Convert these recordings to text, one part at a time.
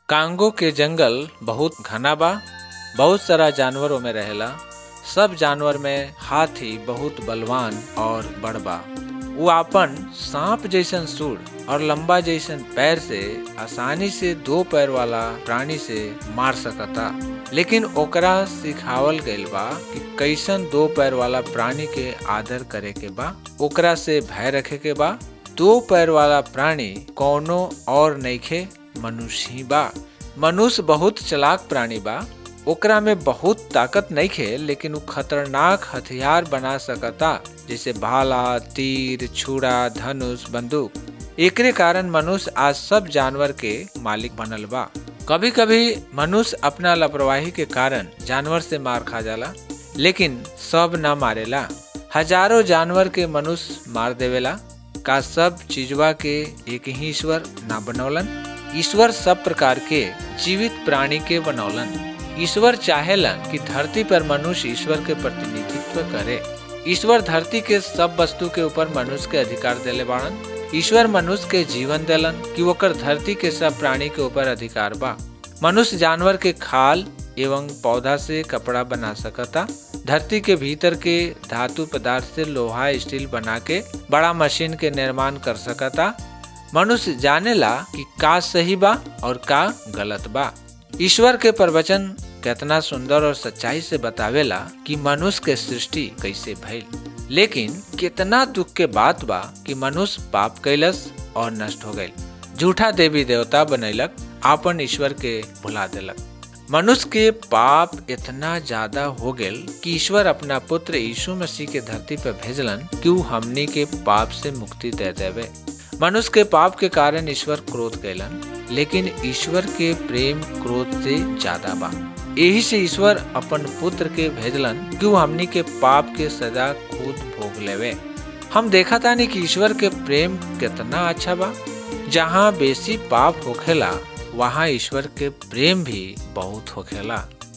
Congo के जंगल बहुत घना बा बहुत सारा जानवर ओमे रहेला सब जानवर में हाथी बहुत बलवान और बड़ बा वो आपन सांप जैसन सूढ़ और लंबा जैसन पैर से आसानी से दो पैर वाला प्राणी से मार सकता लेकिन ओकरा सिखावल गइल बा कि कैसन दो पैर वाला प्राणी के आदर करे के बा ओकरा से भय रखे के बा दो पैर वाला प्राणी कौनो और नइखे मनुष्य ही बा मनुष्य बहुत चलाक प्राणी बा ओकरा में बहुत ताकत नहीं खे लेकिन वो खतरनाक हथियार बना सकता जैसे भाला तीर छुरा धनुष बंदूक एकरे कारण मनुष्य आज सब जानवर के मालिक बनल बा कभी कभी मनुष्य अपना लापरवाही के कारण जानवर से मार खा जाला लेकिन सब ना मारेला हजारों जानवर के मनुष्य मार देवेला का सब चीजवा के एक ही ईश्वर ना बनौलन ईश्वर सब प्रकार के जीवित प्राणी के बनौलन ईश्वर चाहेलन कि धरती पर मनुष्य ईश्वर के प्रतिनिधित्व करे ईश्वर धरती के सब वस्तु के ऊपर मनुष्य के अधिकार देले बाड़न ईश्वर मनुष्य के जीवन देलन कि ओकर धरती के सब प्राणी के ऊपर अधिकार बा मनुष्य जानवर के खाल एवं पौधा से कपड़ा बना सकता धरती के भीतर के धातु पदार्थ से लोहा स्टील बना के बड़ा मशीन के निर्माण कर सकता मनुष्य जानेला कि का सही बा और का गलत बा ईश्वर के प्रवचन कितना सुंदर और सच्चाई से बतावेला कि मनुष्य के सृष्टि कैसे भइल लेकिन कितना दुख के बात बा कि मनुष्य पाप कैलस और नष्ट हो गई झूठा देवी देवता बनैलक आपन ईश्वर के भुला देलक मनुष्य के पाप इतना ज्यादा हो गेल कि ईश्वर अपना पुत्र यीशु मसीह के धरती पर भेजलन कि वो हमनी के पाप से मुक्ति दे देवे मनुष्य के पाप के कारण ईश्वर क्रोध कैलन लेकिन ईश्वर के प्रेम क्रोध से ज्यादा बा यही से ईश्वर अपन पुत्र के भेजलन कि वो हमनी के पाप के सजा खुद भोग लेवे हम देखा तानी कि ईश्वर के प्रेम कितना अच्छा बा जहाँ बेसी पाप होखेला वहाँ ईश्वर के प्रेम भी बहुत होखेला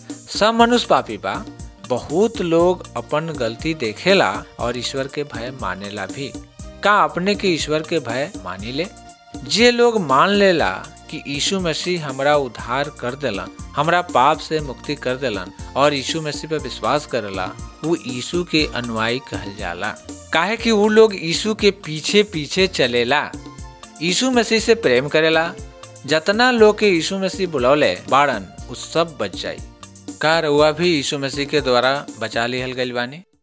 सब मनुष्य पापी बा बहुत लोग अपन गलती देखेला और ईश्वर के भय मानेला भी का अपने के ईश्वर के भय मानी ले जे लोग मान लेला कि यीशु मसीह हमरा उद्धार कर देलन हमरा पाप से मुक्ति कर देलन और यीशु मसीह पर विश्वास करेला वो यीशु के अनुयायी कहल जाला काहे कि वो लोग यीशु के पीछे पीछे चलेला यीशु मसीह से प्रेम करेला जतना लोग के यीशु मसीह बुलौले बाड़न उ सब बच जाई का रउआ भी यीशु मसीह के द्वारा बचा लिहल गइल बानी